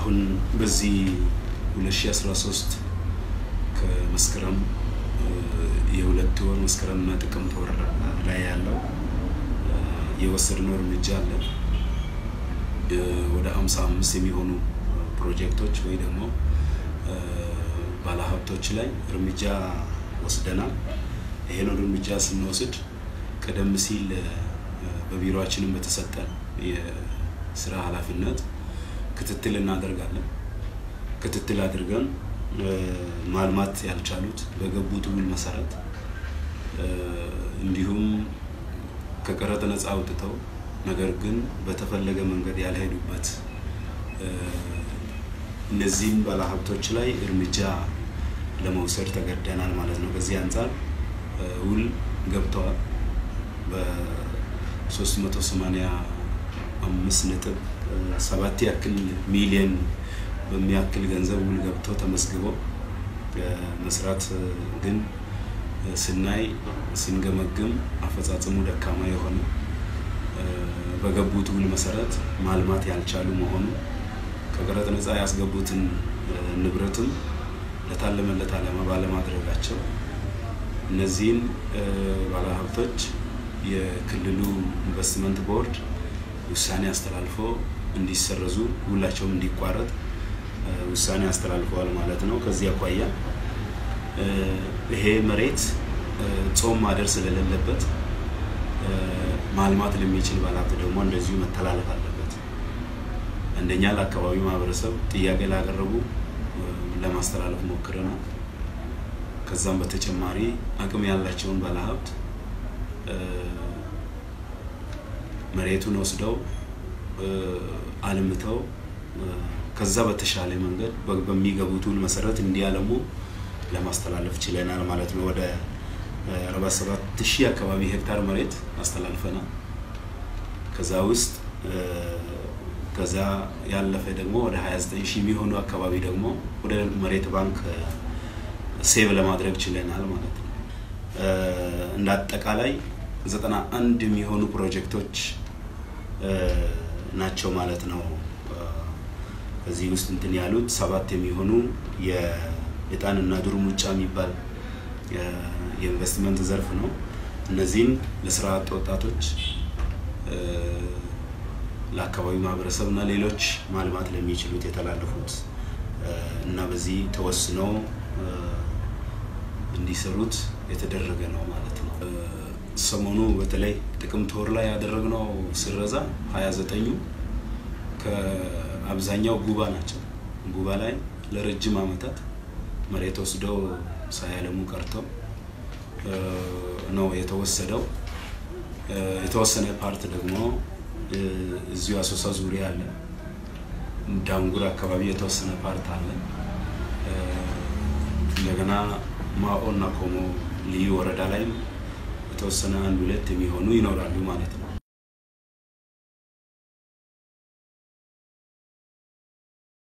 አሁን በዚህ 2013 ከመስከረም የሁለት ወር መስከረምና ጥቅምት ወር ላይ ያለው የወሰድነው እርምጃ አለ። ወደ 55 የሚሆኑ ፕሮጀክቶች ወይ ደግሞ ባለሀብቶች ላይ እርምጃ ወስደናል። ይሄን እርምጃ ስንወስድ ቀደም ሲል በቢሮአችንም በተሰጠን የስራ ኃላፊነት ክትትል እናደርጋለን። ክትትል አድርገን ማልማት ያልቻሉት በገቡት ውል መሰረት እንዲሁም ከቀረጥ ነፃ አውጥተው ነገር ግን በተፈለገ መንገድ ያልሄዱበት እነዚህም ባለሀብቶች ላይ እርምጃ ለመውሰድ ተገደናል ማለት ነው። ከዚህ አንጻር ውል ገብተዋል በ385 ነጥብ ሰባት ያክል ሚሊየን በሚያክል ገንዘብ ውል ገብቶ ተመዝግበው መስራት ግን ስናይ ስንገመግም አፈጻጸሙ ደካማ የሆነ በገቡት ውል መሰረት ማልማት ያልቻሉ መሆኑ ከቀረጥ ነፃ ያስገቡትን ንብረትም ለታለመለት ዓላማ ባለማድረጋቸው እነዚህን ባለሀብቶች የክልሉ ኢንቨስትመንት ቦርድ ውሳኔ አስተላልፎ እንዲሰረዙ ውላቸውም እንዲቋረጥ ውሳኔ አስተላልፈዋል ማለት ነው። ከዚህ አኳያ ይሄ መሬት ጾም ማደር ስለሌለበት ማልማት ለሚችል ባለሀብት ደግሞ እንደዚሁ መተላለፍ አለበት። አንደኛ ለአካባቢው ማህበረሰብ ጥያቄ ላቀረቡ ለማስተላለፍ ሞክረናል። ከዛም በተጨማሪ አቅም ያላቸውን ባለሀብት መሬቱን ወስደው አልምተው ከዛ በተሻለ መንገድ በሚገቡት ውል መሰረት እንዲያለሙ ለማስተላለፍ ችለናል ማለት ነው። ወደ 47 ሺህ አካባቢ ሄክታር መሬት አስተላልፈናል። ከዛ ውስጥ ከዛ ያለፈ ደግሞ ወደ 29 ሺህ የሚሆኑ አካባቢ ደግሞ ወደ መሬት ባንክ ሴቭ ለማድረግ ችለናል ማለት ነው። እንደ አጠቃላይ 91 የሚሆኑ ፕሮጀክቶች ናቸው ማለት ነው። ከዚህ ውስጥ እንትን ያሉት ሰባት የሚሆኑ የዕጣንና ዱር ሙጫ የሚባል የኢንቨስትመንት ዘርፍ ነው። እነዚህም ለስራ አጥ ወጣቶች፣ ለአካባቢው ማህበረሰብ እና ሌሎች ማልማት ለሚችሉት የተላለፉት እና በዚህ ተወስነው እንዲሰሩት የተደረገ ነው ማለት ነው። ሰሞኑ በተለይ ጥቅምት ወር ላይ ያደረግነው ስረዛ ሀያ ዘጠኙ ከአብዛኛው ጉባ ናቸው። ጉባ ላይ ለረጅም ዓመታት መሬት ወስደው ሳያለሙ ቀርተው ነው የተወሰደው። የተወሰነ ፓርት ደግሞ እዚሁ አሶሳ ዙሪያ አለ። ዳንጉር አካባቢ የተወሰነ ፓርት አለ። እንደገና ማኦ እና ኮሞ ልዩ ወረዳ ላይም የተወሰነ አንድ ሁለት የሚሆኑ ይኖራሉ ማለት ነው።